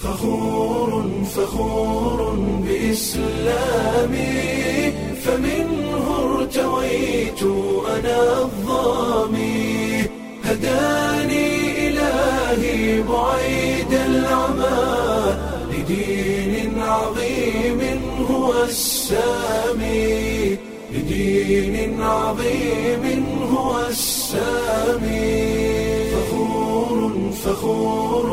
فخور فخور بإسلامي فمنه ارتويت أنا الظامي هداني إلهي بعيد العمى لدين عظيم هو السامي لدين عظيم هو السامي فخور فخور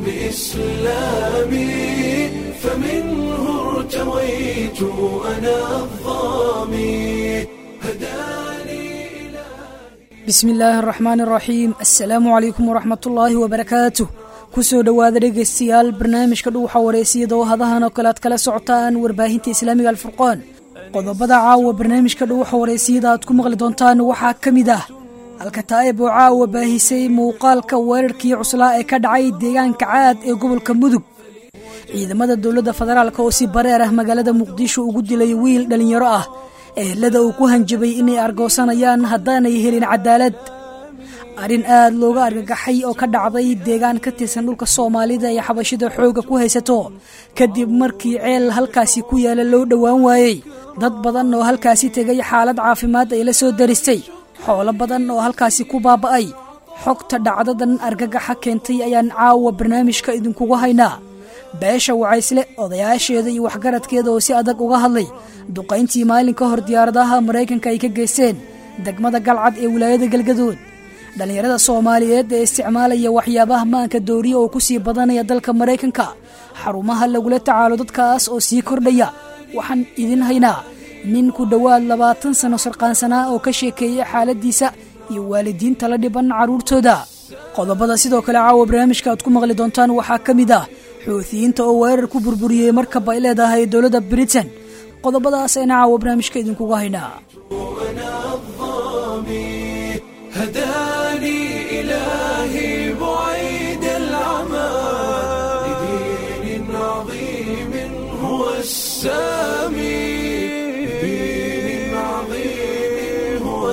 بإسلامي فمنه ارتويت أنا الظامي هداني bismi illaahi araxmaan araxiim assalaamu calaykum waraxmatullaahi wabarakaatuh kusoo dhowaada dhegaystayaal barnaamijka dhuuxa wareysiyada oo hadahan oo kale aad kala socotaan warbaahinta islaamiga alfurqaan qodobada caawa barnaamijka dhuuxa wareysiyada aad ku maqli doontaan waxaa ka mid ah alkataa'ib oo caawa baahisay muuqaalka weerarkii cuslaa ee ka dhacay deegaanka caad ee gobolka mudug ciidamada dowladda federaalk oo si bareer ah magaalada muqdisho ugu dilay wiil dhallinyaro ah ehelada uu ku hanjabay inay argoosanayaan haddaanay helin cadaalad arrin aad looga argagaxay oo ka dhacday deegaan ka tirsan dhulka soomaalida ee xabashida xoogga ku haysato kadib markii ceel halkaasi ku yaala loo dhowaan waayey dad badan oo halkaasi tegay xaalad caafimaad ay la soo daristay xoolo badan oo halkaasi ku baaba'ay xogta dhacdadan argagaxa keentay ayaan caawa barnaamijka idinkugu haynaa beesha wacaysle odayaasheeda iyo waxgaradkeeda oo si adag uga hadlay duqayntii maalin ka hor diyaaradaha maraykanka ay ka geysteen degmada galcad ee wilaayada galgadood dhallinyarada soomaaliyeed ee isticmaalaya waxyaabaha maanka dooriya oo ku sii badanaya dalka maraykanka xarumaha lagula tacaalo dadkaas oo sii kordhaya waxaan idin haynaa nin ku dhowaad labaatan sano sarqaansanaa oo ka sheekeeya xaaladiisa iyo waalidiinta la dhiban carruurtooda qodobada sidoo kale caawa barnaamijka aad ku maqli doontaan waxaa ka mid ah xuutiyiinta oo weerar ku burburiyey markab ay leedahay dowladda britain qodobadaas ayna caawa barnaamijka idinkugu haynaa أنا الظامي هداني إلهي بعيد العمى لدين عظيم هو السامي لدين عظيم هو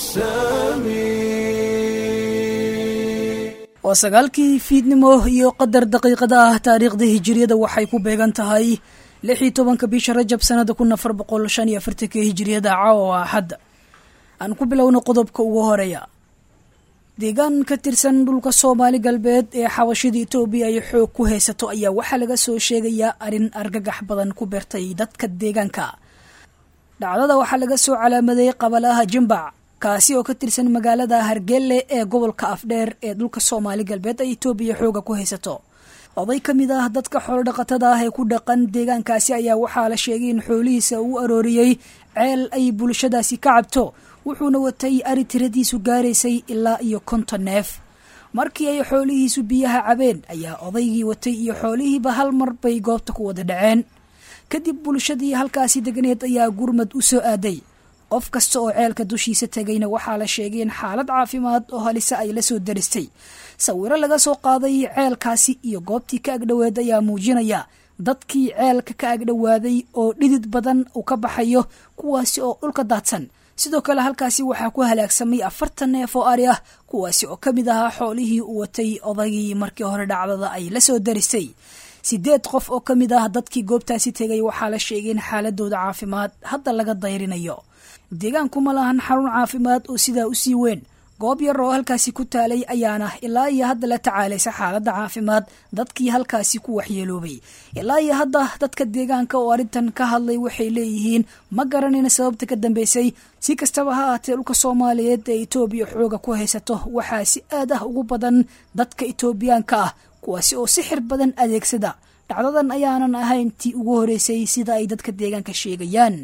السامي waa sagaalkii fiidnimo iyo qadar daqiiqada ah taariikhda hijiriyada waxay ku beegan tahay lix iyo tobanka bisha rajab sanada kun afar boqol shan iyo afartanka hijiriyada caawa axadda aan ku bilowno qodobka ugu horeeya deegaan ka tirsan dhulka soomaali galbeed ee xabashida etoobiya ay xoog ku haysato ayaa waxaa laga soo sheegayaa arrin argagax badan ku beertay dadka deegaanka dhacdada waxaa laga soo calaamaday qabalaha jimbac kaasi oo ka tirsan magaalada hargelle ee gobolka afdheer ee dhulka soomaali galbeed ay etoobiya xooga ku haysato oday ka mid ah dadka xoolodhaqatada ah ee ku dhaqan deegaankaasi ayaa waxaa la sheegay in xoolihiisa uu arooriyey ceel ay bulshadaasi ka cabto wuxuuna watay ari tiradiisu gaaraysay ilaa iyo konton neef markii ay xoolihiisu biyaha cabeen ayaa odaygii watay iyo xoolihiiba hal mar bay goobta ku wada dhaceen kadib bulshadii halkaasi deganeed ayaa gurmad u soo aaday qof kasta oo ceelka dushiisa tegayna waxaa la sheegay in xaalad caafimaad oo halise ay la soo daristay sawiro laga soo qaaday ceelkaasi iyo goobtii ka agdhoweed ayaa muujinaya dadkii ceelka ka agdhowaaday oo dhidid badan uu ka baxayo kuwaasi oo dhulka daadsan sidoo kale halkaasi waxaa ku halaagsamay afartan neef oo ari ah kuwaasi oo ka mid ahaa xoolihii uu watay odaygii markii hore dhacdada ay la soo daristay sideed qof oo ka mid ah dadkii goobtaasi tegay waxaa la sheegay in xaaladooda caafimaad hadda laga dayrinayo deegaanku ma lahan xarun caafimaad oo sidaa u sii weyn goob yar oo halkaasi ku taalay ayaana ilaa iyo hadda la tacaalaysa xaaladda caafimaad dadkii halkaasi ku waxyeeloobay ilaa iyo hadda dadka deegaanka oo arrintan ka hadlay waxay leeyihiin ma garanayna sababta ka dambeysay si kastaba ha ahaatee dhulka soomaaliyeed ee etoobiya xooga ku haysato waxaa si aad ah ugu badan dadka etoobiyaanka ah kuwaasi oo sixir badan adeegsada dhacdadan ayaanan ahayn tii ugu horeysay sida ay dadka deegaanka sheegayaan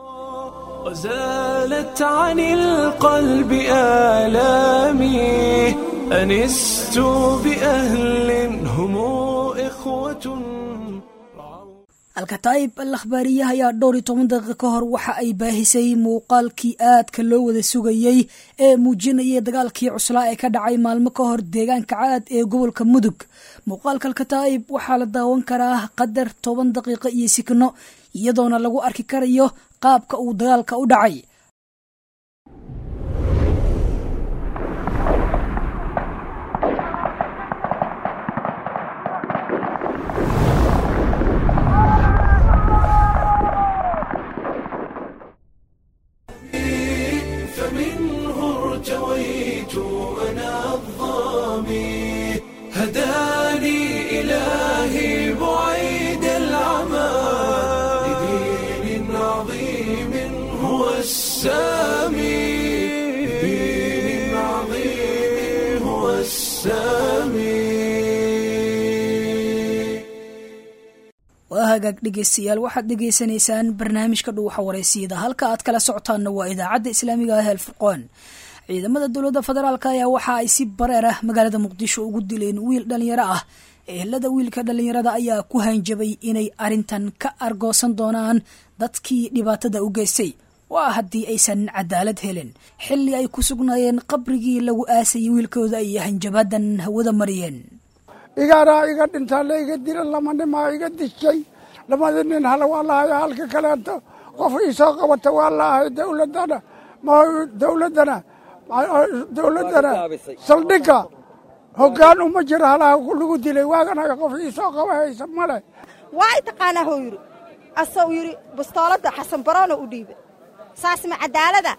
وزالت عن القلب آلامي أنست بأهل هم إخوة alkataa'ib al akhbaariyaha ayaa dhowr iyo toban daqiiqa ka hor waxa ay baahisay muuqaalkii aadka loo wada sugayey ee muujinayay dagaalkii cuslaa ee ka dhacay maalmo ka hor deegaanka caad ee gobolka mudug muuqaalka alkataa'ib waxaa la daawan karaa qadar toban daqiiqo iyo sikno iyadoona lagu arki karayo qaabka uu dagaalka u dhacay hagaag dhegeystayaal waxaad dhegeysanaysaan barnaamijka dhuuxa wareysiyada halka aad kala socotaanna waa idaacadda islaamiga ah el furqoon ciidamada dowladda federaalk ayaa waxa ay si bareer ah magaalada muqdisho ugu dileen wiil dhalinyaro ah ehelada wiilka dhalinyarada ayaa ku hanjabay inay arrintan ka argoosan doonaan dadkii dhibaatada u geystay waa haddii aysan cadaalad helin xilli ay ku sugnaayeen qabrigii lagu aasayay wiilkooda ay hanjabadan hawada mariyeen igaaraa iga dhintaa la iga dila lama nimaa iga dishay lamada nin hala waa lahayo halka kaleeto qof iisoo qabata waa laahay dowladana ma dowladana dowladana saldhigga hoggaan uma jiro halaha lagu dilay waaganaga qof iisoo qaba haysa male waa i taqaanaa hou yidhi asau yidhi bastooladda xasan baroona u dhiiba saas ma cadaalada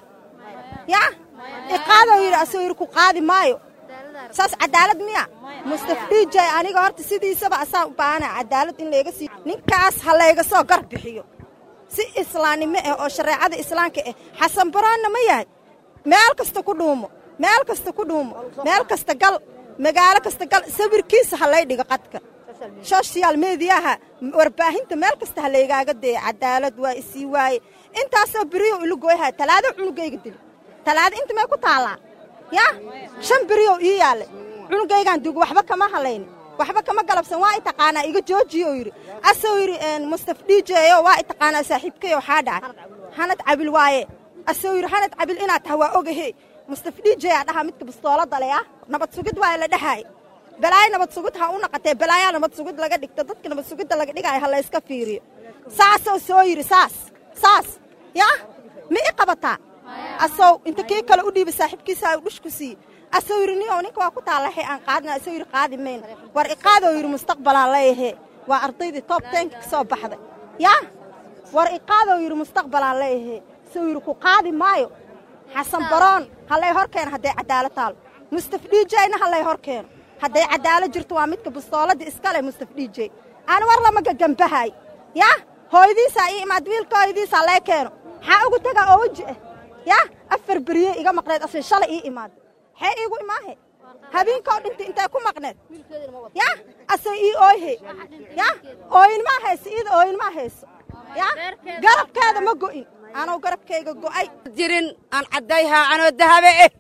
yaa iqaadou yidhi asuu yidhi ku qaadi maayo saas cadaalad miya mustafdhiijay aniga horta sidiisaba asaa u baahana cadaalad in layga sii ninkaas ha layga soo gar bixiyo si islaannimo ah oo shareecada islaamka ah xasan baroonna ma yahay meel kasta ku dhuumo meel kasta ku dhuumo meel kasta gal magaalo kasta gal sawirkiisa ha lay dhigo qadka soshyaal mediyaha warbaahinta meel kasta ha laygaaga daya cadaalad waa isii waaye intaasoo beriyow ilugoyhay talaado cunugayga dili talaado inta may ku taallaa yaa shan beriyow ii yaallay cunugaygaan dugu waxba kama halayni waxba kama galabsan waa i taqaanaa iga joojiyo yidhi asuu yidhi mustaf dhiijeeyo waa i taqaanaa saaxiibkayo waxaa dhacay hanad cabil waaye asuu yidhi hanad cabil inaad taha waa ogahe mustaf dhiijeeyaa dhaha midka bastooladda le ah nabad sugid waa la dhahaay balaayo nabad sugid ha u naqatee balaayaa nabad sugid laga dhigto dadka nabad sugidda laga dhigaayo ha layska fiiriyo saasoo soo yidhi saas saas yaa ma i qabataa asow inta kii kale u dhiiba saaxiibkiisa u dhushku siiye asuu yidhi niyow ninka waa ku taallahay aan qaadina asuu yidhi qaadi mayna war iqaadou yidhi mustaqbalaan leeyahee waa ardaydii toob teenka ka soo baxday yaa war iqaadou yidhi mustaqbalaan leeyahee asuu yidhi ku qaadi maayo xasan baroon hallay hor keeno hadday cadaalad taalo mustaf dhiijeyna hallay hor keeno hadday cadaalad jirto waa midka bastooladda iska leh mustaf dhiijey aan war lama gagambahay yaa hooyadiisaa ii imaad wiilka hooyadiisaa lee keeno maxaa ugu tegaa oo weji ah yaa afar beriye iga maqneed asii shalay ii imaada xee iigu imaahe habeenkoo dhintay intay ku maqneed yaa asay ii ooyhe yaa ooyinmaa hayso iida ooyinmaa hayso yaa garabkeeda ma go'in anuu garabkayga go'ay jirin aan caddayhaa anoo dahabe eh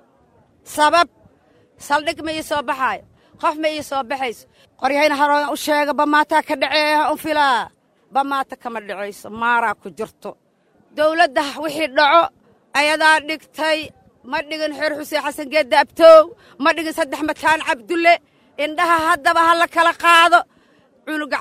sabab saldhig ma ii soo baxaayo qof ma ii soo baxayso qoryahayna haroogan u sheega bamaataa ka dhaceeya un filaa bamaata kama dhacayso maaraa ku jirto dawladda wixii dhaco ayadaa dhigtay ma dhigin xeer xuseen xasan geedda abtoow ma dhigin saddex mataan cabdulle indhaha haddaba ha la kala qaado cunuga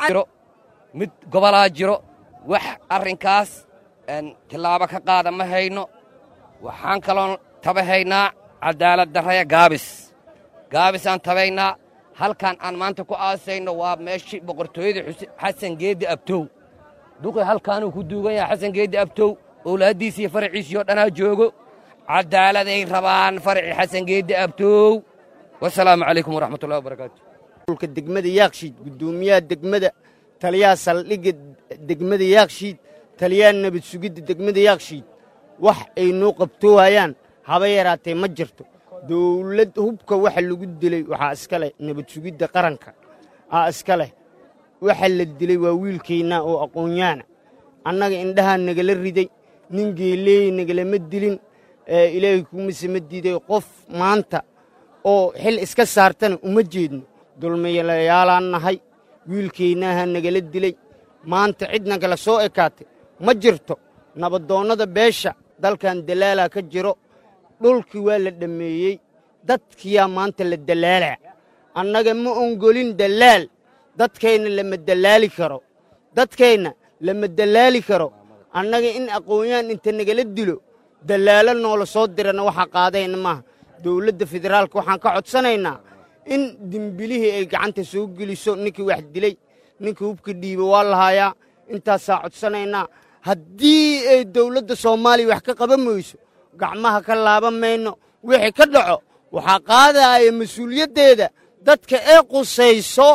mid gobolaa jiro wax arrinkaas tillaabo ka qaada ma hayno waxaan kaloon tabahaynaa cadaalad darraya gaabis gaabisaan tabaynaa halkan aan maanta ku aasayno waa meeshii boqortooyada xasan geeddi abtow duqi halkaanuu ku duugan yahay xasan geeddi abtow owlaaddiisiiyo faraciisii oo dhanaa joogo caddaaladay rabaan faracii xasan geeddi abtow wasalaamu calaykum waraxmatullahi wabarakaatu ulka degmada yaakshiid guddoomiyaha degmada taliyaha saldhigga degmada yaakshiid taliyaha nabad sugidda degmada yaakshiid wax ay noo qabtoohayaan haba yaraatee ma jirto dawlad hubka waxa lagu dilay waxaa iska leh nabad sugidda qaranka aa iska leh waxa la dilay waa wiilkaynaa oo aqoonyaana annaga indhahaa nagala riday nin geeleey nagalama dilin ilaahay kuumasama diiday qof maanta oo xil iska saartana uma jeedno dulmayaalaan nahay wiilkaynaaha nagala dilay maanta cid nagala soo ekaatay ma jirto nabadoonnada beesha dalkan dalaalaa ka jiro dhulkii waa la dhammeeyey dadkiyaa maanta la dalaalaa annaga ma ongolin dallaal dadkayna lama dallaali karo dadkayna lama dallaali karo annaga in aqoonyaan inta nagala dilo dallaalo noola soo dirana waxaa qaadayna maaha dawladda federaalka waxaan ka codsanaynaa in dembilihii ay gacanta soo geliso ninkii wax dilay ninkii hubka dhiiba waa lahaayaa intaasaa codsanaynaa haddii ay dawladda soomaaliya wax ka qaban mayso gacmaha ka laaban mayno wixii ka dhaco waxaa qaadaya mas-uuliyaddeeda dadka ee qusayso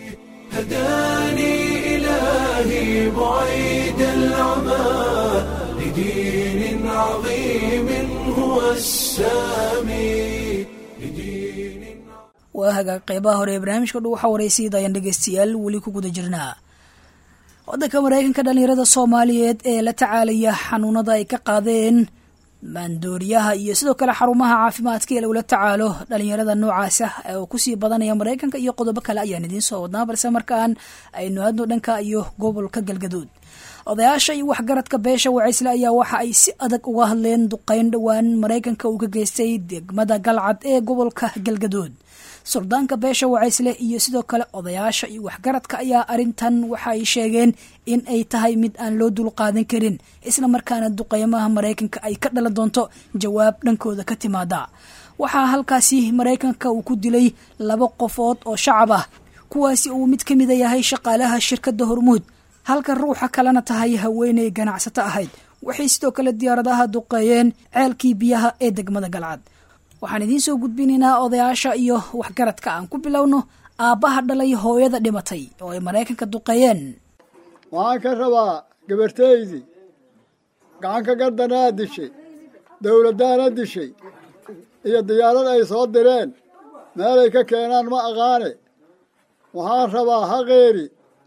هداني إلهي بعيد العمى لدين عظيم هو السامي لدين waa hagaag qeybaha hore ee barnaamijka dhu waxaa waraysiida ayaan dhegeystayaal weli ku guda jirnaa waddanka maraykanka dhallinyarada soomaaliyeed ee la tacaalaya xanuunada ay ka qaadeen maandooriyaha iyo sidoo kale xarumaha caafimaadka ee lagula tacaalo dhalinyarada noocaas ah oo kusii badanaya maraykanka iyo qodobo kale ayaan idiin soo wadnaa balse markaan aynu aadno dhanka iyo gobolka galgaduud odayaasha iyo waxgaradka beesha wacaysle ayaa waxa ay si adag uga hadleen duqeyn dhowaan maraykanka uu ka geystay degmada galcad ee gobolka galgaduud suldaanka beesha wacaysle iyo sidoo kale odayaasha iyo waxgaradka ayaa arintan waxa ay sheegeen in ay tahay mid aan loo dulqaadan karin isla markaana duqeymaha maraykanka ay ka dhalan doonto jawaab dhankooda ka timaada waxaa halkaasi maraykanka uu ku dilay laba qofood oo shacab ah kuwaasi uu mid ka mida yahay shaqaalaha shirkadda hormuud halka ruuxa kalena tahay haweeney ganacsato ahayd waxay sidoo kale diyaaradaha duqeeyeen ceelkii biyaha ee degmada galcad waxaan idiin soo gudbinaynaa odayaasha iyo waxgaradka aan ku bilowno aabbaha dhalay hooyada dhimatay oo ay maraykanka duqeeyeen waxaan ka rabaa gabartaydii gacanka gardanaa dishay dowladdaana dishay iyo diyaarad ay soo direen meelay ka keenaan ma aqaane waxaan rabaa haqeeri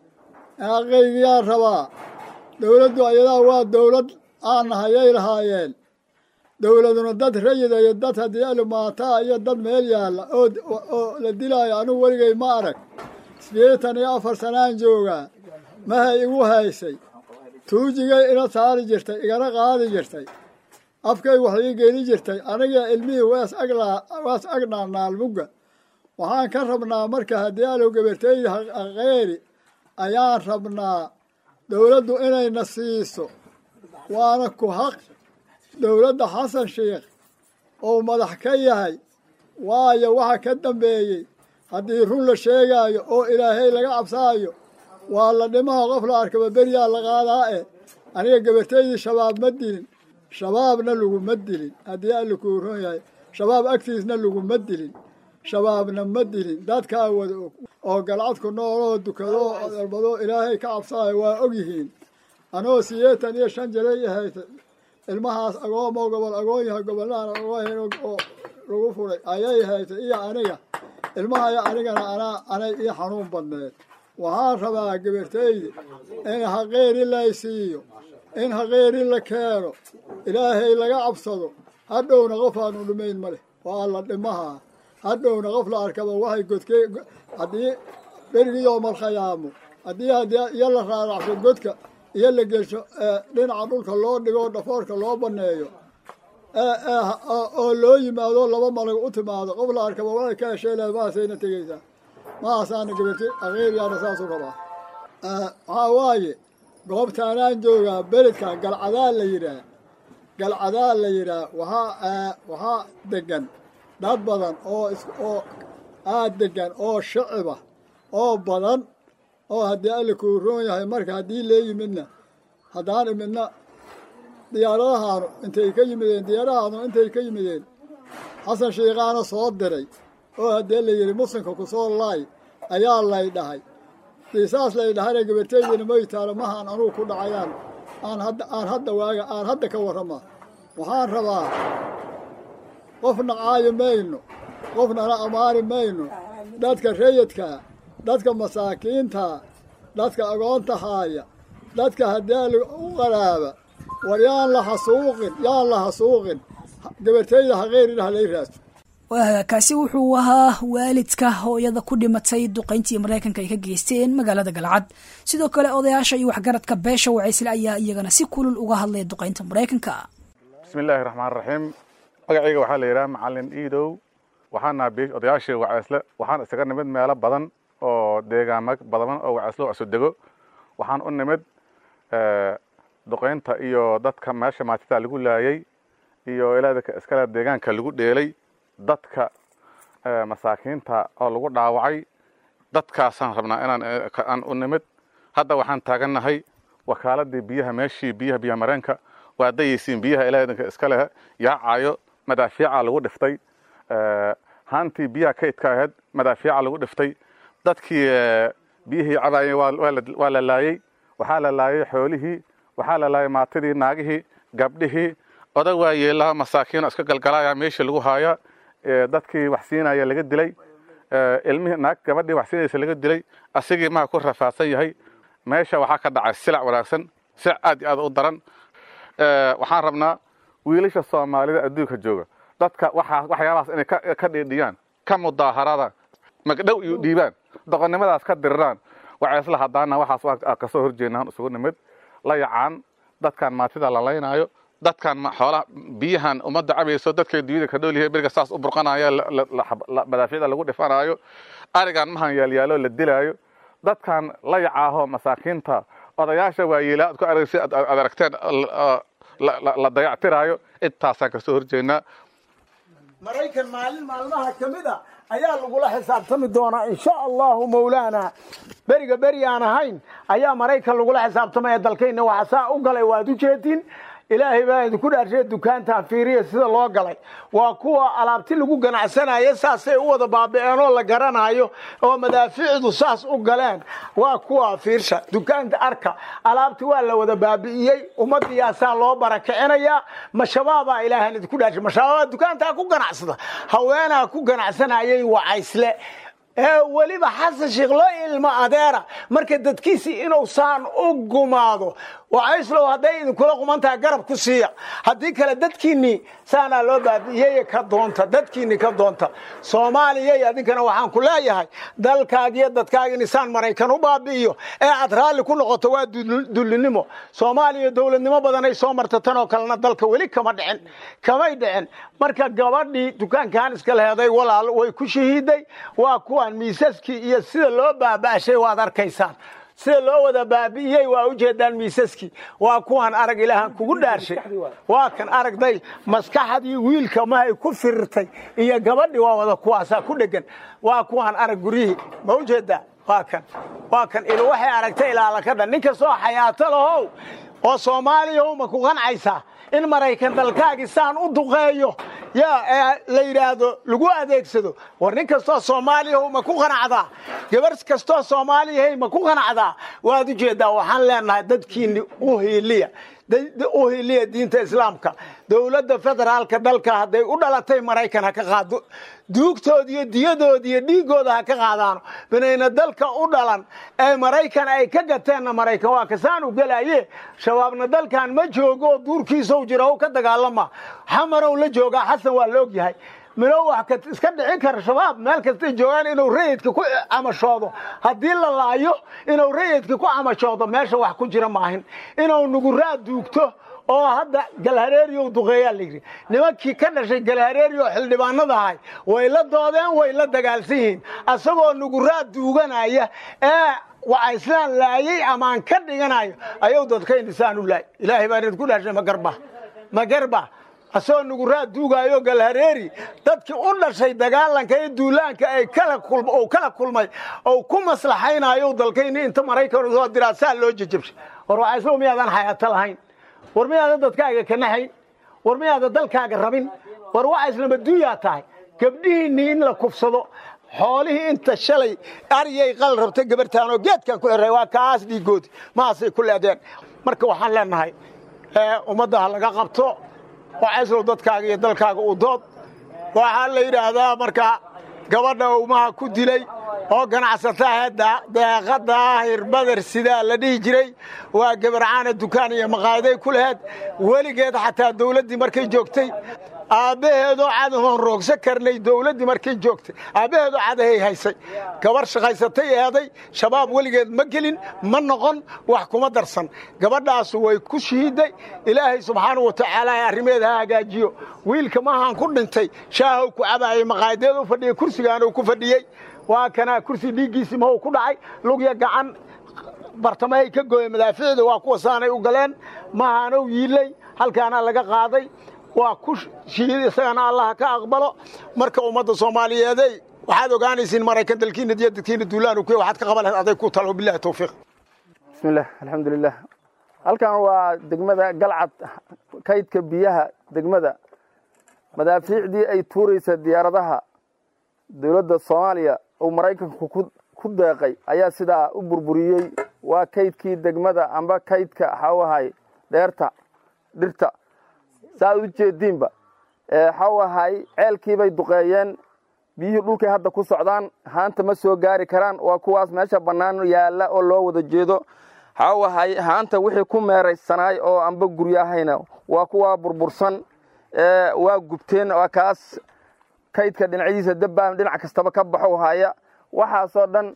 haqaygiyaan rabaa dowladdu ayadaa waa dowlad aan nahayay lahaayeen dowladuna dad rayida iyo dad haddii alumaataa iyo dad meel yaalla oo la dilaayo anugu weligay ma arag sideetan iyo afar sanaan joogaa mahay igu haysay tuujigay ila saari jirtay igana qaadi jirtay afkay wax ii geli jirtay aniga ilmihii waas agwaas agnaa naalmugga waxaan ka rabnaa marka haddii alow gabartayda haqeeri ayaan rabnaa dowladdu inayna siiso waana ku haq dowladda xasan sheikh oo madax ka yahay waayo waxa ka dambeeyey haddii run la sheegaayo oo ilaahay laga cabsaayo waa la dhimaha qof la arkaba beryaa la qaadaa eh aniga gabartaydii shabaab ma dilin shabaabna laguma dilin haddii alla kuu ron yahay shabaab agtiisna laguma dilin shabaabna ma dilin dadkaa wada og oo galcadku nooloo dukado oo dalbado ilaahay ka cabsaayo waa og yihiin anoo sideetan iyo shan jiray ahayta ilmahaas agoomoo gobol agoon yahay gobollaan agoohen oo lagu furay ayay haytay iyo aniga ilmahaya anigana anaa anay ii xanuun badneed waxaan rabaa gabartayda in haqeeri laysiiyo in haqeeri la keeno ilaahay laga cabsado hadhowna qof aanu dhimayn ma leh waa la dhimahaa hadhowna qof la arkaba waxay godke haddii berigiyoo malkhayaamo haddii haddii iyo la raaracso godka iyo la gelsho dhinaca dhulka loo dhigo dhafoorka loo baneeyo oo loo yimaado laba malag u timaado qof la arkaba waxay ka heshee leed mahaasayna tegeysaa mahaasaana gabarti akeeriyaana saasuu rabaa waxaa waaye goobtaanaan joogaa beledka galcadaa la yidhaah galcadaa la yidhaah waxaa waxaa degan dad badan oo oo aad degan oo shiciba oo badan oo haddii alla kuu roon yahay marka haddii lee yimidna haddaan imidna diyaaradahaanu intay ka yimideen diyaaradahaanu intay ka yimideen xasan shiikaana soo diray oo haddii la yidhi muslimka ku soo laay ayaa lay dhahay dii saas lay dhahayna gabartaydina maytaalo mahaan anugu ku dhacayaan aan hadda aan hadda waaga aan hadda ka warrama waxaan rabaa qofna caayi mayno qofnana ammaani mayno dadka rayidkaa dadka masaakiinta dadka agoonta haaya dadka haddii u qaraaba war yaan la hasuuqin yaan la hasuuqin gabartayda haqeerin halay raadso kaasi wuxuu ahaa waalidka hooyada ku dhimatay duqayntii maraykanka ay ka geysteen magaalada galcad sidoo kale odayaasha iyo waxgaradka beesha wacaysle ayaa iyagana si kulul uga hadlaya duqaynta maraykanka bismi illaahi raxmaan raxiim magacayga waxaa la yidhaha macalin iidow waxaana odayaashii wacaysle waxaan isaga nimid meelo badan oo deegaamo badan oo wacaysle oo cusudego waxaan u nimid duqaynta iyo dadka meesha maatida lagu laayay iyo ilaadaka iskale deegaanka lagu dheelay dadka masaakiinta oo lagu dhaawacay dadkaasaan rabnaa inaan aan u nimid hadda waxaan taagannahay wakaaladii biyaha meeshii biyaha biyaha mareenka waa dayaysiin biyaha ilaadanka iska leh yaacayo madaafiica lagu dhiftay haantii biyaha kaydka ahayd madaafiica lagu dhiftay dadkii biyihii cabaayeen waa la laayey waxaa la laayay xoolihii waxaa la laayay maatidii naagihii gabdhihii odag waa yeelaha masaakiino iska galgalaya meeshii lagu haaya dadkii wax siinaya laga dilay ilmihii naag gabadhii wax siinaysa laga dilay asigii maa ku rafaadsan yahay meesha waxaa ka dhacay silac wanaagsan silac aad iyo aad u daran waxaan rabnaa wiilasha soomaalida adduunka jooga dadka waxyaabahaas inay ka dhiidhiyaan ka mudaaharadaan magdhow iyo dhiibaan doqonnimadaas ka diriraan waxay isla hadaana waxaas kasoo horjeednaan isugu nimid la yacaan dadkan maatida la laynaayo dadkan xoolaha biyahan ummadda cabayso dadkay dunyada ka dhoolyahay beriga saas u burqanayo madaafiicda lagu dhifanaayo arigan mahan yaalyaalo la dilaayo dadkan la yacaaho masaakiinta odayaasha waayeelaa ad ku aragsi ad aragteen la dayactiraayo intaasaan kasoo horjeednaa maraykan maalin maalmaha ka mid a ayaa lagula xisaabtami doonaa insha allahu mawlaana beriga beri aan ahayn ayaa maraykan lagula xisaabtamaya dalkayna waxa saa u galay waad u jeedin ilaahay baa idinku dhaarshay dukaantan fiiriya sida loo galay waa kuwa alaabti lagu ganacsanaya saasay u wada baabi'een oo la garanayo oo madaafiicdu saas u galeen waa kuwa fiirsha dukaanta arka alaabti waa la wada baabi'iyey ummadiyaasaa loo barakicinayaa mashabaabaa ilaahan idinku dhaarshay mashabaabaa dukaantaa ku ganacsada haweenaa ku ganacsanayay wacaysle ee weliba xasan sheekh loo ilmo adeera marka dadkiisii inuu saan u gumaado wacayslow hadday idinkula qumantaha garab ku siiya haddii kale dadkiinnii saanaa loo baabi'iyey ka doonta dadkiinni ka doonta soomaaliyay adinkana waxaan ku leeyahay dalkaagiyo dadkaagin isaan maraykan u baabi'iyo ee aad raalli ku noqoto waa dullinimo soomaaliya dowladnimo badanay soo marta tanoo kalena dalka weli kama dhicin kamay dhicin marka gabadhii dukaankan iska leheday walaal way ku shahiiday waa kuwaan miisaskii iyo sida loo baaba'shay waad arkaysaan sida loo wada baabi'iyey waa ujeedaan miisaskii waa kuwaan arag ilaahan kugu dhaarshay waa kan aragday maskaxdii wiilka mahay ku firirtay iyo gabadhii waa wada kuwaasaa ku dhegan waa kuwaan arag guryihii ma ujeedaa waa kan waa kan il waxay aragtay ilaala ka dhan nin kastoo xayaato lahow oo soomaaliya ma ku qancaysaa in maraykan dalkaagii saan u duqeeyo yaa la yidhaahdo lagu adeegsado war nin kastoo soomaaliyahu ma ku qanacdaa gabar kastoo soomaaliyahay ma ku qanacdaa waad ujeeddaa waxaan leenahay dadkiinni u hiiliya u hiiliya diinta islaamka dowladda federaalka dalka hadday u dhalatay maraykan ha ka qaado duugtooda iyo diyadooda iyo dhiigooda ha ka qaadaano binayna dalka u dhalan ee maraykan ay ka gateenna maraykan waa kasaanu gelaye shabaabna dalkan ma joogo oo duurkiisou jira o ka dagaalama xamarow la joogaa xasan waa la ogyahay minow wax iska dhici kara shabaab meel kastay joogaan inuu rayidka ku camashoodo haddii la laayo inuu rayidka ku camashoodo meesha wax ku jira maahin inuu nuguraa duugto oo hadda galhareeriyow duqeeyaa layidhi nimankii ka dhashay galhareeri oo xildhibaanada ahay way la doodeen way la dagaalsan yihiin asagoo nuguraa duuganaya ee wacayslaan laayay amaan ka dhiganayo ayuu dadkayna saan u laay ilaahay baan idinku dhashay magarba magarba asagoo nuguraa duugaayo galhareeri dadkii u dhashay dagaalanka iyo duulaanka ay kala kulmay oo ku maslaxaynayo dalkayni inta maraykan soo diraa saa loo jejabshay war wacayslow miyaadan xayaato lahayn war miyaadan dadkaaga ka naxayn war miyaadan dalkaaga rabin war wacaysnama duuyaa tahay gabdhihiinnii in la kufsado xoolihii inta shalay aryay qal rabta gabartaanoo geedkan ku xirray waa kaas dhiigoodi maasay ku leedeen marka waxaan leenahay ummadda ha laga qabto wacayslow dadkaaga iyo dalkaaga u dood waxaa la yidhaahdaa marka gabadha umaha ku dilay oo ganacsataha deeqa daahir badar sidaa la dhihi jiray waa gabarcaana dukaan iyo maqaayaday ku laheed weligeed xataa dawladdii markay joogtay aabbaheedoo cadahoon roogsa karnay dawladdii markay joogtay aabbaheedoo cadahay haysay gabar shaqaysatay eeday shabaab weligeed ma gelin ma noqon wax kuma darsan gabadhaasu way ku shihiday ilaahay subxaanau watacaala arrimeeda ha hagaajiyo wiilka mahaan ku dhintay shaahow ku cabaayay maqaayadeed u fadhiyey kursigaanuu ku fadhiyey waa kanaa kursi dhiiggiisii mahuu ku dhacay lugya gacan bartamahay ka gooye madaaficda waa kuwa saanay u galeen mahaanow yiilay halkaana laga qaaday waa ku shihiid isagana allaha ka aqbalo marka ummadda soomaaliyeeday waxaad ogaanaysiin maraykan dalkiina diyo dadkiina duulaan ku waxaad ka qaban lahayd aday ku talo billahi tawfiiq bismillah alxamdulilah halkan waa degmada galcad kaydka biyaha degmada madaafiicdii ay tuuraysa diyaaradaha dowladda soomaaliya uu maraykanku ku deeqay ayaa sidaa u burburiyey waa kaydkii degmada amba kaydka waxau ahay dheerta dhirta saaad u jeediinba waxau ahay ceelkiibay duqeeyeen biyihii dhulkay hadda ku socdaan haanta ma soo gaari karaan waa kuwaas meesha bannaan yaalla oo loo wada jeedo waxaawahay haanta wixii ku meeraysanaay oo anba guryahayna waa kuwaa burbursan waa gubteen waa kaas kaydka dhinacyadiisa dabbaan dhinac kastaba ka baxo haya waxaasoo dhan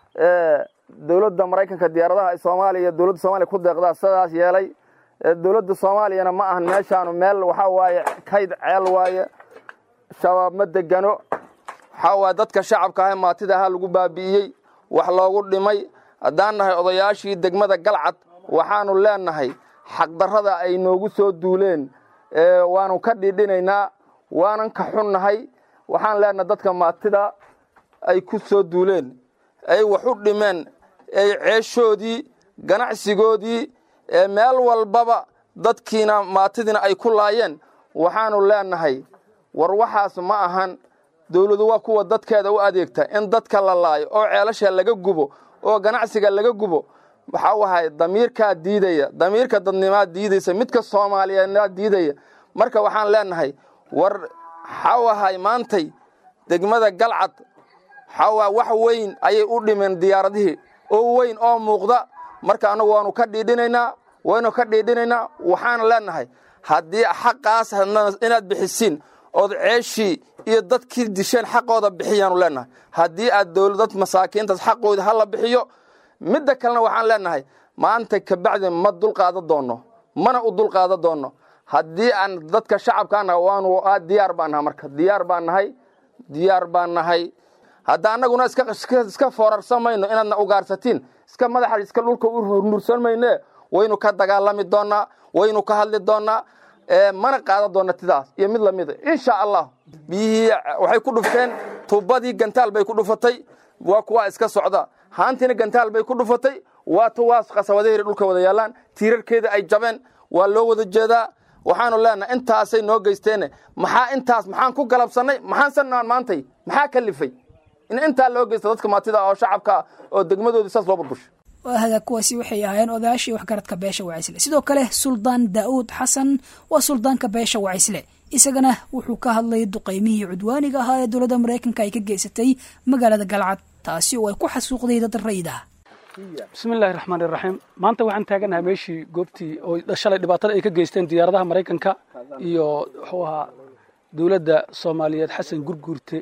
dowladda maraykanka diyaaradaha ay soomaaliya dowladda soomaliya ku deeqdaa sidaas yeelay dowladda soomaaliyana ma ahan meeshaanu meel waxaa waaye kayd ceel waaye shabaab ma degano waxaa waaye dadka shacabka ah maatida ahaa lagu baabi'iyey wax loogu dhimay haddaan nahay odayaashii degmada galcad waxaanu leenahay xaqdarrada ay noogu soo duuleen waanu ka dhidhinaynaa waanan ka xunnahay waxaan leenahay dadka maatida ay ku soo duuleen ay wax u dhimeen ay ceeshoodii ganacsigoodii meel walbaba dadkiina maatidiina ay ku laayeen waxaanu leenahay war waxaas ma ahan dowladu waa kuwa dadkeeda u adeegta in dadka la laayo oo ceelasha laga gubo oo ganacsiga laga gubo waxaa wahay damiirkaa diidaya damiirka dadnimaa diidaysa midka soomaaliyeednaa diidaya marka waxaan leenahay war waxaa wahay maantay degmada galcad waxaa wax weyn ayay u dhimeen diyaaradihii oo weyn oo muuqda marka annagu waanu ka dhiidhinaynaa waynu ka dhiidhinaynaa waxaan leenahay haddii xaqaas inaad bixisiin ood ceeshii iyo dadkii disheen xaqooda bixiyaanu leenahay haddii aad dowladad masaakiintaas xaqooda ha la bixiyo midda kalena waxaan leenahay maanta kabacdi ma dulqaada doonno mana u dulqaada doonno haddii aan dadka shacabkaana waanu diyaar baan nahay marka diyaar baan nahay diyaar baan nahay hadda annaguna iska foorarsamayno inaadna ugaarsatiin iska madaxa iska dhulka u hurnursan mayne waynu ka dagaalami doonnaa waynu ka hadli doonnaa mana qaada doonna tidaas iyo mid lamida insha allah biyihii waxay ku dhufteen tubadii gantaal bay ku dhufatay waa kuwa iska socda haantiina gantaal bay ku dhufatay waa tuwaas qasabadahiri dhulka wada yaallaan tiirarkeeda ay jabeen waa loo wada jeedaa waxaanu leenahay intaasay noo geysteene maxaa intaas maxaan ku galabsannay maxaan sanaan maantay maxaa kalifay in intaa loo geysta dadka maatida oo shacabka oo degmadoodii saas loo burbusho waahaga kuwaasi waxay ahaayeen odayaashii waxgaradka beesha wacaysle sidoo kale suldaan daa'uud xasan waa suldaanka beesha wacaysle isagana wuxuu ka hadlay duqaymihii cudwaaniga ahaa ee dowladda maraykanka ay ka geysatay magaalada galcad taasi oo ay ku xasuuqday dad rayid ah bismi illaahi raxmaan iraxiim maanta waxaan taaganahay meeshii goobtii oo shalay dhibaatada ay ka geysteen diyaaradaha maraykanka iyo wuxuu ahaa dowladda soomaaliyeed xasan gurguurte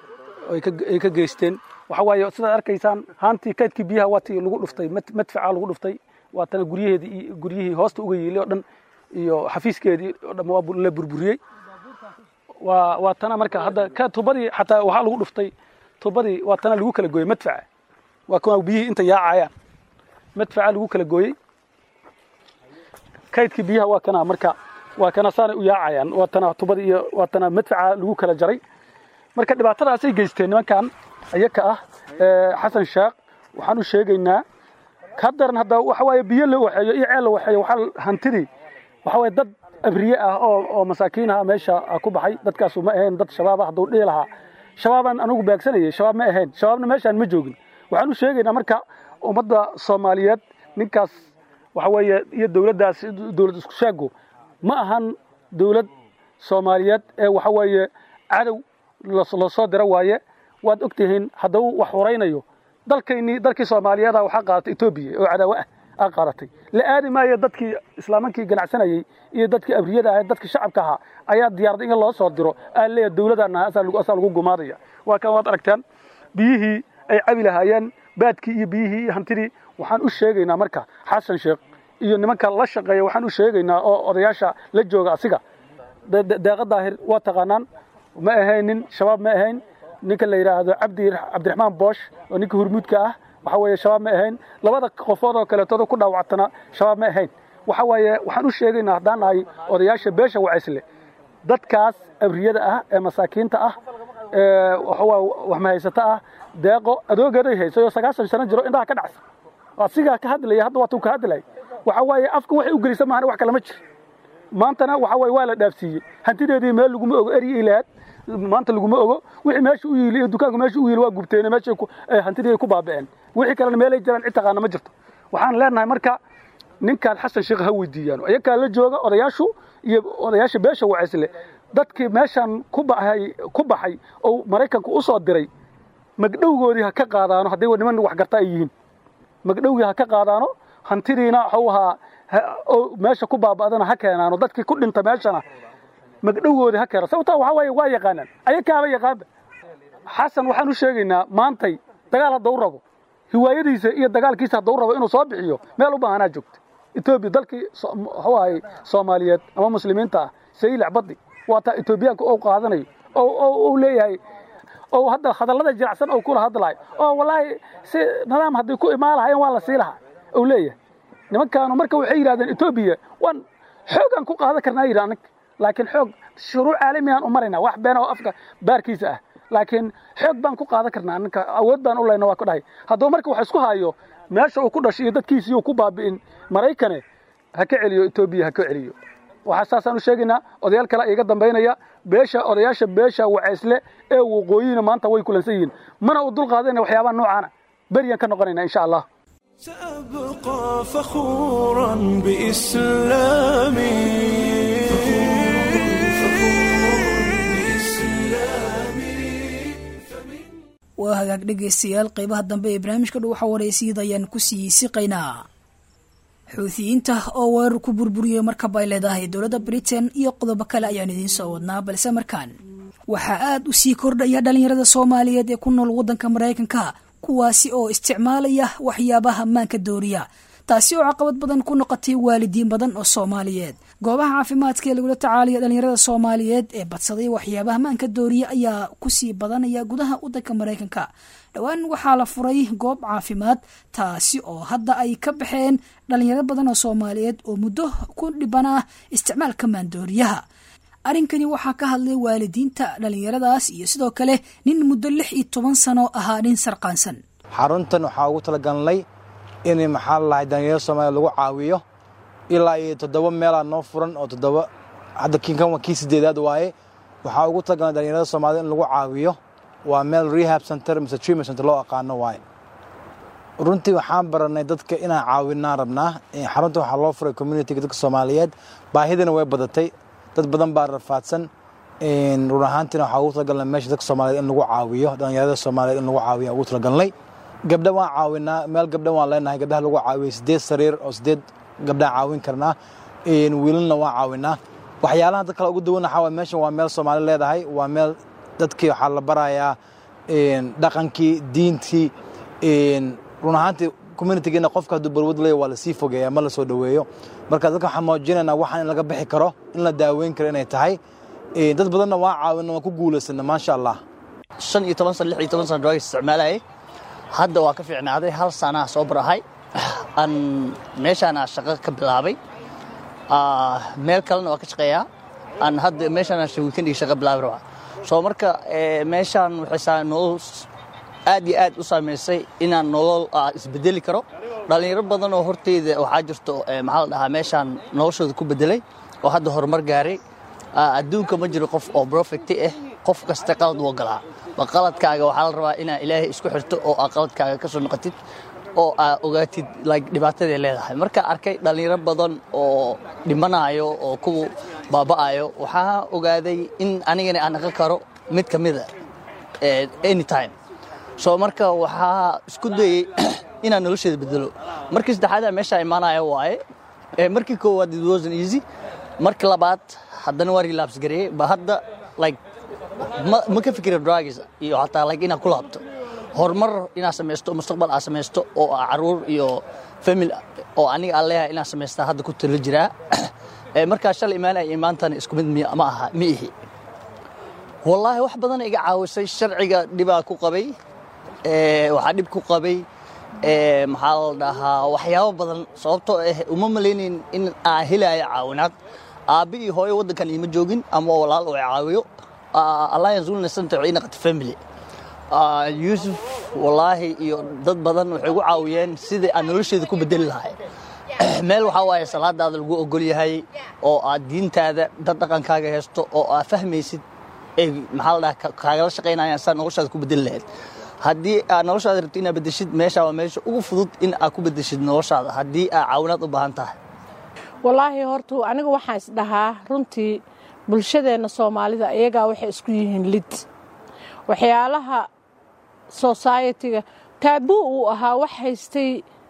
ay ka geysteen waxa waaye sidaad arkaysaan haantii kaydkii biyaha waatii lagu dhuftay madfaca lagu dhuftay waatana guryaheedii guryihii hoosta uga yiilay oo dhan iyo xafiiskeedii oo dhan waa la burburiyey waa waa tana marka hadda ka tubadii xataa waxaa lagu dhuftay tubadii waa tana lagu kala gooyey madfaca waa kuwa biyihii inta yaacayaan madfaca lagu kala gooyey kaydkii biyaha waa kana marka waa kana saanay u yaacayaan waa tana tubadii iyo waa tana madfaca lagu kala jaray marka dhibaatadaasay geysteen nimankan ayaka ah xasan sheekh waxaan u sheegaynaa ka daran hadda waxa waaye biyo la waxeeyo iyo ceel la waxeeyo waxaa hantidii waxa waaye dad abriye ah oo oo masaakiin ah meesha ku baxay dadkaasu ma ahayn dad shabaab ah hadduu dhihi lahaa shabaabaan anigu baagsanayay shabaab ma ahayn shabaabna meeshaan ma joogin waxaan u sheegaynaa marka ummadda soomaaliyeed ninkaas waxa weeye iyo dowladdaas dowlad isku sheego ma ahan dowlad soomaaliyeed ee waxa weeye cadow loo soo dira waaye waad og tihiin hadduu wax horaynayo dalkaynii dalkii soomaaliyeeda waxaa qaadatay etoobiya oo cadaawo ah aa qaadatay la aadi maayo dadkii islaamankii ganacsanayey iyo dadkii abriyada ahayd dadkii shacabka ahaa ayaa diyaarada in loo soo diro aa leeyahay dowladana asaa lagu gumaadaya waa kan waad aragtaan biyihii ay cabi lahaayeen baadkii iyo biyihii iyo hantidii waxaan u sheegaynaa marka xasan sheekh iyo nimanka la shaqeeya waxaan u sheegaynaa oo odayaasha la jooga asiga deeqa daahir waa taqaanaan ma ahaynin shabaab ma ahayn ninka la yidhaahdo cabdi cabdiraxmaan boosh oo ninka hurmuudka ah waxa weeye shabaab ma ahayn labada qofood oo kaleetooda ku dhaawactana shabaab ma ahayn waxa waaye waxaan u sheegaynaa haddaan nahay odayaasha beesha wacaysle dadkaas abriyada ah ee masaakiinta ah ee waxawaa waxmahaysata ah deeqo adoogeeday haysay oo sagaashan sano jiro indhaha ka dhacsa asigaa ka hadlaya hadda waatuu ka hadlay waxa waaye afka waxay u gelisa maahan wax kale ma jiro maantana waxa waaye waa la dhaafsiiyey hantideedii meel laguma ogo eryi ilaad maanta laguma ogo wixii meesha u yiili iyo dukaanku meesha u yiili waa gubteen meesha hantidii ay ku baaba'een wixii kalena meelay jiraan cid taqaana ma jirto waxaan leenahay marka ninkaan xasan sheekh ha weydiiyaan ayakaa la jooga odayaashu iyo odayaasha beesha wacaysle dadkii meeshaan ku baxay ku baxay oo maraykanku u soo diray magdhowgoodii ha ka qaadaano hadday niman wax garta ay yihiin magdhowgii ha ka qaadaano hantidiina waxuu ahaa oo meesha ku baaba'dana ha keenaano dadkii ku dhinta meeshana magdhowgoodii ha keena sababtaa waxaa waaye waa yaqaanaan ayakaaba yaqaanba xasan waxaan u sheegaynaa maantay dagaal haddau rabo hiwaayadiisa iyo dagaalkiisa haddau rabo inuu soo bixiyo meel u baahanaa joogta etoobiya dalkii muxuu ahay soomaaliyeed ama muslimiinta ah saylac baddi waa taa etoobiyaanka ou qaadanayo ou leeyahay oo hadda hadallada jiracsan oo kula hadlayo oo wallaahi si nidaam hadday ku imaan lahayen waa la sii lahaa ou leeyahay nimankaanu marka waxay yidhahdeen etoobiya waan xoogaan ku qaadan karnaa yidhi anag laakiin xoog shuruuc caalamigaan u maraynaa wax beena oo afka baarkiisa ah laakiin xoog baan ku qaadan karnaa ninka awood baan u leyna waa ku dhahay hadduu marka wax isku haayo meesha uu ku dhashay iyo dadkiisii uu ku baabi'in maraykane ha ka celiyo etoobiya ha ka celiyo waxaa saasaan u sheegaynaa odayaal kale iga dambaynaya beesha odayaasha beesha waceysle ee waqooyina maanta way kulansan yihiin mana u dul qaadayna waxyaabaha noocaana beriyaan ka noqonayna insha allah سأبقى فخورا بإسلامي waa hagaag dhegaystayaal qaybaha dambe ee barnaamijka dhow waxaa waraysiiyada ayaan ku sii siqaynaa xuutiyiinta oo weerar ku burburiyey markab ay leedahay dowladda britain iyo qodobo kale ayaan idiin soo wadnaa balse markaan waxaa aad u sii kordhaya dhallinyarada soomaaliyeed ee ku nool waddanka maraykanka kuwaasi oo isticmaalaya waxyaabaha maanka dooriya taasi oo caqabad badan ku noqotay waalidiin badan oo soomaaliyeed goobaha caafimaadka ee lagula tacaalaya dhallinyarada soomaaliyeed ee badsaday waxyaabaha maanka dooriya ayaa kusii badanaya gudaha waddanka maraykanka dhowaan waxaa la furay goob caafimaad taasi oo hadda ay ka baxeen dhallinyaro badan oo soomaaliyeed oo muddo ku dhibanaa isticmaalka maandooriyaha arrinkani waxaa ka hadlay waalidiinta dhallinyaradaas iyo sidoo kale nin muddo lix iyo toban sano ahaa nin sarqaansan xaruntan waxaa ugu talagalnay in maxaa lalahay dhallinyarada soomaliya lagu caawiyo ilaa iyo toddoba meelaa noo furan oo toddoba hadda kinkan waa kii sideedaad waaye waxaa ugu talagalnay dhallinyarada soomaaliyed in lagu caawiyo waa meel rehab center mise treatment center loo aqaano waaye runtii waxaan baranay dadka inaan caawinaan rabnaa xarunta waxaa loo furay communitiga dadka soomaaliyeed baahidana way badatay dad badan baa rafaadsan run ahaantiina waxaa ugu talagalnay meesha dadka soomaaliyeed in lagu caawiyo dhallinyarada soomaaliyeed in lagu caawiyo ugu talagalnay gabdha waan caawinaa meel gabdha waan leenahay gabdhaha lagu caawiyo sideed sariir oo sideed gabdhaan caawin karnaa wiilalna waan caawinaa waxyaalaha dad kale ugu duwan waxaa waay meeshan waa meel soomaali leedahay waa meel dadkii waxaa la barayaa dhaqankii diintii run ahaantii communitigeena qofka hadduu balwad leeya waa lasii fogeeya ma la soo dhoweeyo marka dadka waxaan muujinaynaa waxaan in laga bixi karo in la daaweyn karo inay tahay dad badanna waa caawina waan ku guulaysana maasha allah shan iyo toban san lix iyo toban san drugs isticmaalayay hadda waa ka fiicnaaday hal sanaa soo barahay aan meeshaana shaqo ka bilaabay meel kalena waa ka shaqeeyaa aan hadda meeshaana weekendigi shaqo bilaabi rabaa soo marka meeshaan waxay nolol aad iyo aad u saamaysay inaan nolol isbedeli karo dhallinyaro badan oo horteyda waxaa jirto maxaa la dhahaa meeshaan noloshooda ku bedelay oo hadda horumar gaaray adduunka ma jiro qof oo brofecti ah qof kasta qalad wuu galaa ba qaladkaaga waxaa la rabaa inaa ilaahay isku xirto oo aa qaladkaaga ka soo noqotid oo aa ogaatid dhibaatadaay leedahay markaa arkay dhallinyaro badan oo dhimanaayo oo kuwa baaba'ayo waxaa ogaaday in anigana aan aqan karo mid ka mida anytime soo marka waxaa isku dayey inaan nolosheeda bedelo markii saddexaada meeshaa imaanaya waaye markii koowaad it wasn't easy markii labaad haddana waa relapse gareeyey ba hadda like ma ka fikira drugs iyo xataa like inaad ku laabto horumar inaad samaysto mustaqbal aad samaysto oo aa caruur iyo family oo aniga aan leeyahay inaad samaystaa hadda ku talo jiraa markaa shalay imaanaya iyo maantana isku mid ma aha ma ihi wallaahi wax badan iga caawisay sharciga dhibaa ku qabay waxaa dhib ku qabay maxaa la dhahaa waxyaabo badan sababtoo ah uma malaynayn in aan helaayo caawinaad aabbi iyo hooyo waddankan iima joogin ama walaal oo caawiyo alliance wellness center ii naqata family yuusuf wallaahi iyo dad badan waxay ugu caawiyeen sidai aan nolosheeda ku bedeli lahay meel waxaa waaye salaadaada lagu ogol yahay oo aad diintaada dad dhaqankaaga haysto oo aad fahmaysid ay maxaa la dhaha kaagala shaqaynayaan saa noloshaada ku bedeli lahayd haddii aad noloshaada rabto inaad bedeshid meesha waa meesha ugu fudud in aad ku bedeshid noloshaada haddii aad caawinaad u baahan tahay wallaahi horta aniga waxaan isdhahaa runtii bulshadeenna soomaalida iyagaa waxay isku yihiin lid waxyaalaha society-ga taabuu uu ahaa wax haystay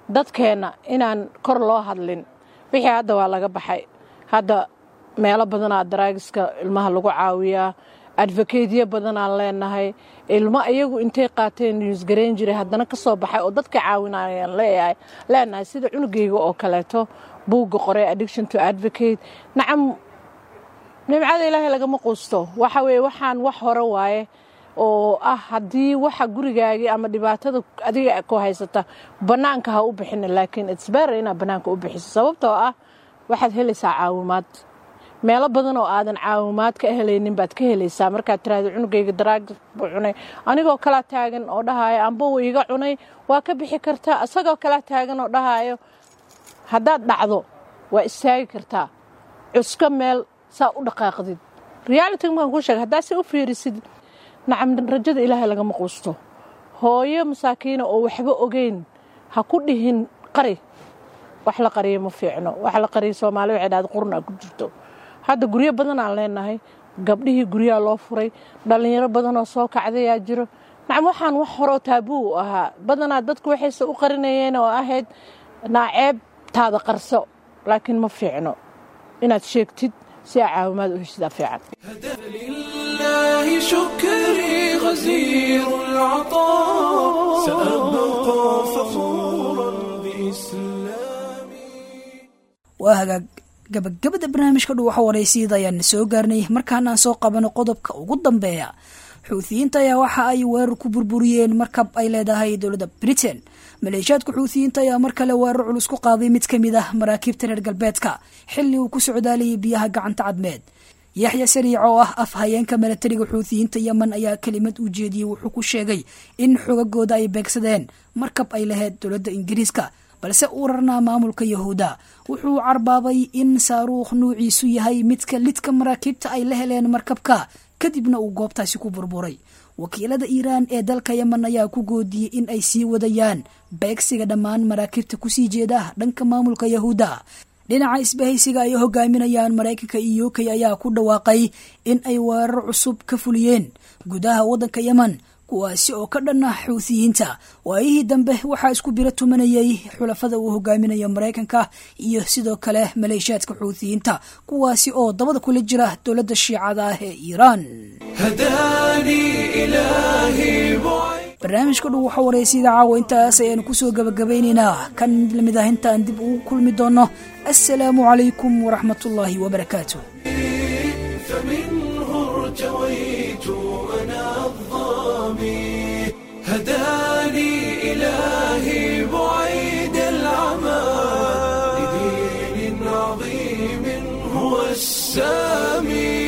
dadkeenna inaan kor loo hadlin wixii hadda waa laga baxay hadda meelo badanaa daraagiska ilmaha lagu caawiyaa advokatyo badanaan leenahay ilmo iyagu intay qaateen newsgarayn jiray haddana ka soo baxay oo dadka caawinayaan leeyahay leenahay sida cunugayga oo kaleeto buugga qoray addiction to advocate nacam nimcada ilaahay lagama quusto waxa weeye waxaan wax hore waaye oo ah haddii waxa gurigaagii ama dhibaatada adiga ku haysata bannaanka ha u bixina laakiin itsberer inaad bannaanka u bixiso sababtoo ah waxaad helaysaa caawimaad meelo badan oo aadan caawimaad ka helaynin baad ka helaysaa markaad tiraahdo cunugayga daraag buu cunay anigoo kalaa taagan oo dhahaayo amba wuu iga cunay waa ka bixi kartaa isagoo kalaa taagan oo dhahaayo haddaad dhacdo waa istaagi kartaa cusko meel saa u dhaqaaqdid realityga markaan kuu sheega haddaa si u fiirisid nacam rajada ilaahay lagama quusto hooyo masaakiina oo waxba ogeyn ha ku dhihin qari wax la qariyo ma fiicno wax la qariyo soomaali waxay dhahda qurun aa ku jirto hadda guryo badan aan leenahay gabdhihii guryaha loo furay dhallinyaro badanoo soo kacdayaa jiro nacam waxaan wax horoo taabuu u ahaa badanaa dadku waxayse u qarinayeen oo ahayd naaceeb taada qarso laakiin ma fiicno inaad sheegtid si aa caawimaad u heshidaa fiican لله شكري غزير العطاء سأبقى فخورا بإسلامي waa hagaag gabagabada barnaamijka dhuwaxa waraysiida ayaan soo gaarnay markaana aan soo qabano qodobka ugu dambeeya xuutiyiinta ayaa waxa ay weerar ku burburiyeen markab ay leedahay dowladda britain maleeshiyaadka xuutiyiinta ayaa mar kale weerar culus ku qaaday mid ka mid ah maraakiibta reer galbeedka xilli uu ku socdaalayay biyaha gacanta cadmeed yaxya sariic oo ah af hayeenka milatariga xuutiyiinta yemen ayaa kelimad u jeediyey wuxuu ku sheegay in xogagooda ay beegsadeen markab ay lahayd dowladda ingiriiska balse uu rarnaa maamulka yahuuda wuxuu carbaabay in saaruukh nuuciisu yahay midka lidka maraakiibta ay la heleen markabka kadibna uu goobtaasi ku burburay wakiilada iiraan ee dalka yemen ayaa ku goodiyey in ay sii wadayaan beegsiga dhammaan maraakiibta kusii jeeda dhanka maamulka yahuuda dhinaca isbahaysiga ay hogaaminayaan maraykanka iyo u k ayaa ku dhawaaqay in ay weerar cusub ka fuliyeen gudaha waddanka yemen kuwaasi oo ka dhan ah xuutiyiinta waayihii dambe waxaa isku biro tumanayay xulafada uu hogaaminayo maraykanka iyo sidoo kale maleeshiyaadka xuutiyiinta kuwaasi oo dabada kula jira dowladda shiicada ah ee iiraan هداني إلهي بعيد barnaamijka dhow waxa wareysiyada caawa intaas ayaanu kusoo gabagabaynaynaa kan lamid ah intaan dib ugu kulmi doono assalaamu calaykum waraxmatullaahi wabarakaatu فمنه ارتويت أنا الظامي هداني إلهي بعيد العمى لدين عظيم هو السامي